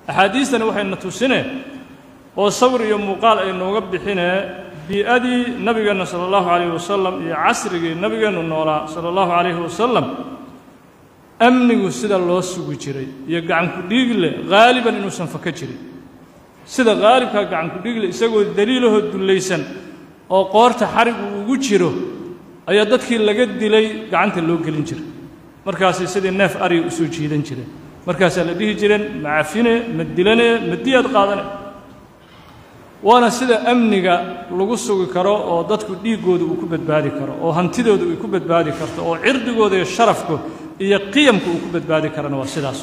axaadiistani waxayna tusinee oo sawir iyo muuqaal ay nooga bixinee bii-adii nabigeenna sala allahu calayhi wasalam iyo casrigii nabigeennu noolaa sala allahu calayhi wasalam amnigu sida loo sugi jiray iyo gacanku dhiigle haaliban inuusan faka jirin sida haalibkaa gacanku dhiigle isagoo daliilahoo dullaysan oo qoorta xarigu ugu jiro ayaa dadkii laga dilay gacanta loo gelin jiray markaasay sidii neef ariga u soo jiidan jireen markaasaa la dhihi jireen ma cafine ma dilane ma diyaad qaadane waana sida amniga lagu sugi karo oo dadku dhiiggooda uu ku badbaadi karo oo hantidooda ay ku badbaadi karto oo cirdigooda iyo sharafku iyo qiyamka uu ku badbaadi karana waa sidaas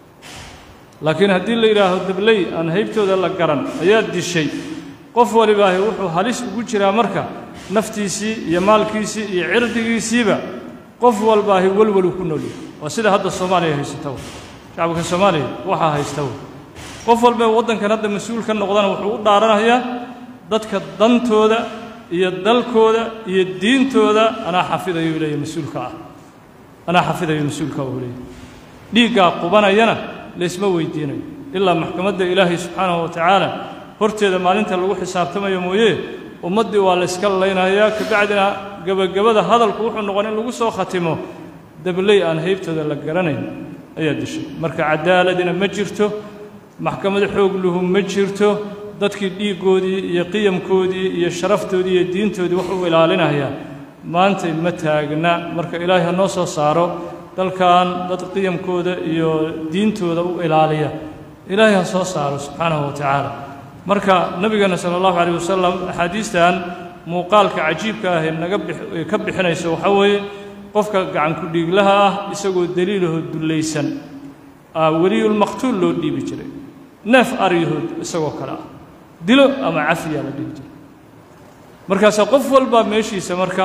laakiin haddii la yidhaaho dabley aan haybtooda la garan ayaa dishay qof walibaahi wuxuu halis ugu jiraa marka naftiisii iyo maalkiisii iyo cirdigiisiiba qof walbaahi welweluu ku noolyahay waa sida hadda soomaaliya haysata shacabka soomaaliya waxaa haysta qof walba waddankan hadda mas-uul ka noqdana wuxuu u dhaaranayaa dadka dantooda iyo dalkooda iyo diintooda anaa xafidayo leeya mas-uulka ah anaa xafidayo mas-uulka uu leeyahy dhiiggaa qubanayana laysma weydiinayo ilaa maxkamadda ilaahay subxaanahu wa tacaala horteeda maalinta lagu xisaabtamayo mooye ummaddii waa layska laynayaa kabacdina gebagabada hadalku wuxuu noqon in lagu soo khatimo dabley aan haybtooda la garanayn ayaa dishay marka cadaaladina ma jirto maxkamad xoog luhu ma jirto dadkii dhiiggoodii iyo qiyamkoodii iyo sharaftoodii iyo diintoodii wax u ilaalinayaa maantay ma taagna marka ilaahay ha noo soo saaro dalkan dad qiyamkooda iyo diintooda u ilaaliya ilaahay ha soo saaro subxaanahu wa tacaala marka nabigeenna sala allahu calayh wasalam axaadiistan muuqaalka cajiibka ah ee naga ka bixinayso waxaa weeye qofka gacanku dhiiglaha ah isagoo daliilahoo dullaysan weliyulmaqtuul loo dhiibi jiray neef aryahood isagoo kale ah dilo ama cafiyaa la dhihi jiray markaasaa qof walbaa meeshiisa marka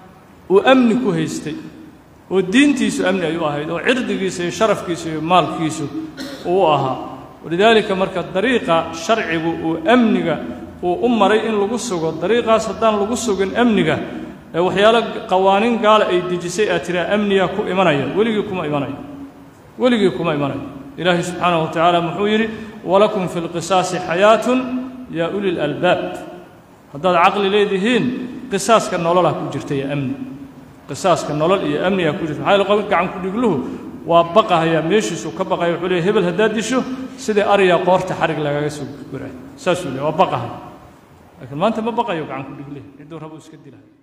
uu amni ku haystay oo diintiisu amni ay u ahayd oo cirdigiisa iyo sharafkiisa iyo maalkiisu uu u ahaa walidaalika marka dariiqa sharcigu uu amniga uu u maray in lagu sugo dariiqaas haddaan lagu sugin amniga ee waxyaalo qawaaniin gaala ay dejisay aad tiraa amniyaa ku imanaya weligii kuma imanayo weligii kuma imanayo ilaahay subxaanahu wa tacaala muxuu yidhi walakum fi lqisaasi xayaatun yaa uli lalbaab haddaad caqli leedihiin qisaaska nololaa ku jirta iyo amni qisaaska nolol iyo amnigaa ku jirta maxaa yaele qofka gacanku dhigluhu waa baqahayaa meeshiisuu ka baqaya wuxuu leeyahy hebel haddaad disho sidii ariyaa qoorta xarig lagaga soo guray saasuu leeyahy waa baqahaya laakiin maanta ma baqayo gacanku dhiglihi cidduu rabo iska dilahay